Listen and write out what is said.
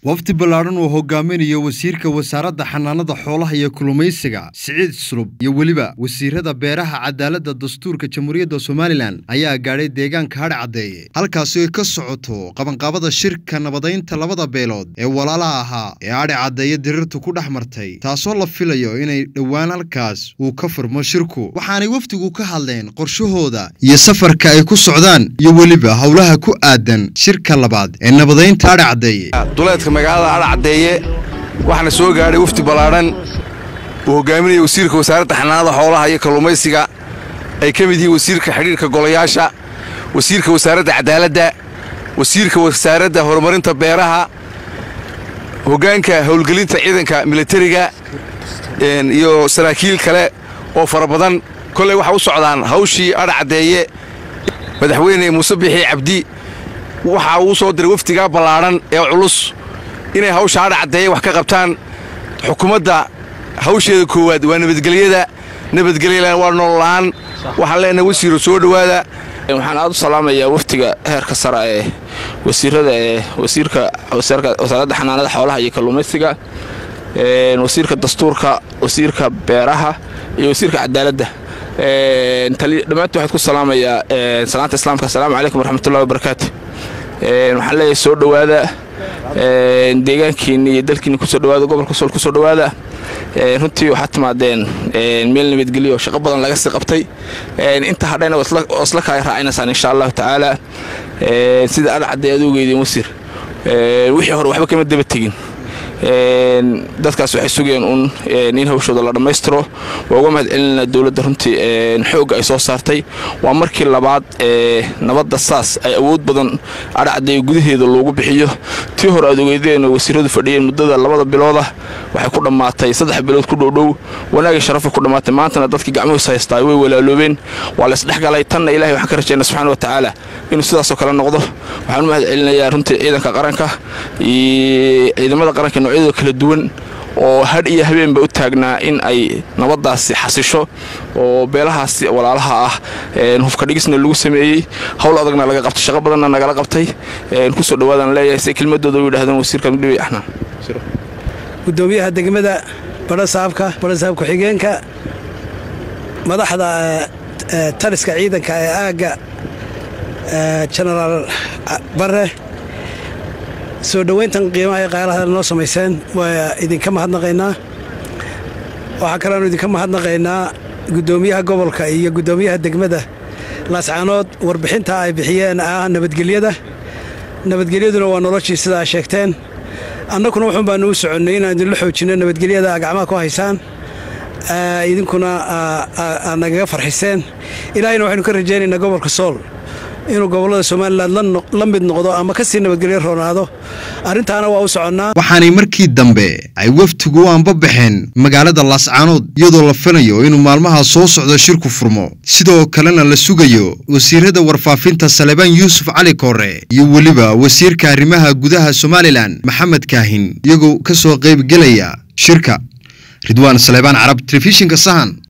wafdi ballaadhan uu hogaaminayo wasiirka wasaaradda xanaanada xoolaha iyo kulumaysiga siciid sulub iyo weliba wasiirada beeraha cadaaladda dastuurka jamhuuriyadda somalilan ayaa gaadhay deegaanka hadh caddeeye halkaasi ay ka socoto qabanqaabada shirka nabadaynta labada beelood ee walaalaha ahaa ee adhi caddeeye dirirtu ku dhex martay taasoo la filayo inay dhowaan halkaas uu ka furmo shirku waxaanay wafdigu ka hadleen qorshahooda iyo safarka ay ku socdaan iyo weliba howlaha ku aadan shirka labaad ee nabadaynta adhi caddeeye duleedka magaalada adha caddeeye waxaana soo gaadhay wafdi ballaadhan uu hogaaminaya wasiirka wasaaradda xanaanada xoolaha iyo kalluumaysiga ay ka mid yihiin wasiirka xidhiirka golayaasha wasiirka wasaaradda cadaaladda wasiirka wasaaradda horumarinta beeraha hoggaanka howlgelinta ciidanka militariga iyo saraakiil kale oo fara badan kolley waxaa u socdaan hawshii adha caddeeye madaxweyne muuse bixii cabdi waxa uu soo diray wafdigaa ballaadhan ee culus inay hawsha adha caddeeye wax ka qabtaan xukuumadda hawsheeda koowaad waa nabadgelyada nabadgelyalan waa nolola'aan waxaan leenahay wasiiro soo dhowaada waxaan aad u salaamayaa wafdiga heerka sare ee wasiirada ee wasiirka wasaaradda xanaanada xoolaha iyo kalluumaysiga wasiirka dastuurka wasiirka beeraha iyo wasiirka cadaaladda dhammaantii waxaad ku salaamayaa salaanta islaamka asalaamu calaykum waraxmatullahi wabarakaatu waxaan leeyahay soo dhowaada deegaankiinni iyo dalkiinni kusoo dhowaada gobolka sool kusoo dhowaada runtii waxaad timaadeen meel nabadgelyo shaqo badan laga sii qabtay inta hadhayna oo isla kaay raacinaysaan insha allahu tacaala sida adha cadday aad ugeydeen wasiir wixii hore waxba kama daba tegin dadkaas waxay sugayeen uun in hawshooda la dhammaystiro waa uga mahad celinaa dowladda runtii xoogga ay soo saartay waa markii labaad ee nabadda saas ay awood badan adhacadday gudaheeda loogu bixiyo tii hore aad ogeydeen oo wasiiradu fadhiyeen muddada labada biloodah waxay ku dhammaatay saddex bilood ku dhowdhow wanaagii sharafay ku dhammaatay maantana dadkii gacmuhiis haystaa way walaaloobeen waa la isdhexgalay tanna ilahay waxaan ka rajayna subxana wa tacaala inuu sidaasoo kale noqdo waxaan u mahad celinayaa runtii ciidanka qaranka iyo ciidamada qaranka noocyadooda kala duwan oo hadh iyo habeenba u taagnaa in ay nabaddaasi xasisho oo beelahaasi walaalaha ah hufka dhigisna lagu sameeyey howl adagna laga qabtay shaqo badanna nagala qabtay kusoo dhawaadaan leeyahay si kelmadooda u yidhahdeen wasiirka mudhibi axnaan gudoomiyaha degmada badhasaabka badhasaab ku-xigeenka madaxda taliska ciidanka ee aagga jenaraal bare soo dhowayntan qiimaha ee qaalaha noo samayseen waa idinka mahadnaqaynaa waxaa kaleanu idinka mahadnaqaynaa guddoomiyaha gobolka iyo guddoomiyaha degmada laascaanood warbixinta ay bixiyeen ah nabadgelyada nabadgelyaduna waa noloshii sidaa sheegteen annakuna wuxuun baanu u soconnay inaan idinla xoojinno nabadgelyada gacmaha ku haysaan idinkuna aad nagaga farxiseen ilaahayna waxaynu ka rajaynaynaa gobolka sool inuu gobollada somalilan la mid noqdo ama ka sii nabadgelyo roonaado arrintaana waa u soconnaa waxaanay markii dambe ay wafdigu u anbabaxeen magaalada laascaanood iyadoo la filayo inuu maalmaha soo socdo shirku furmo sidoo kalena la sugayo wasiirada warfaafinta salebaan yuusuf cali koore iyo weliba wasiirka arrimaha gudaha somalilan maxamed kaahin iyagoo ka soo qaybgelaya shirka ridwaan salebaan carab telefishinka sahan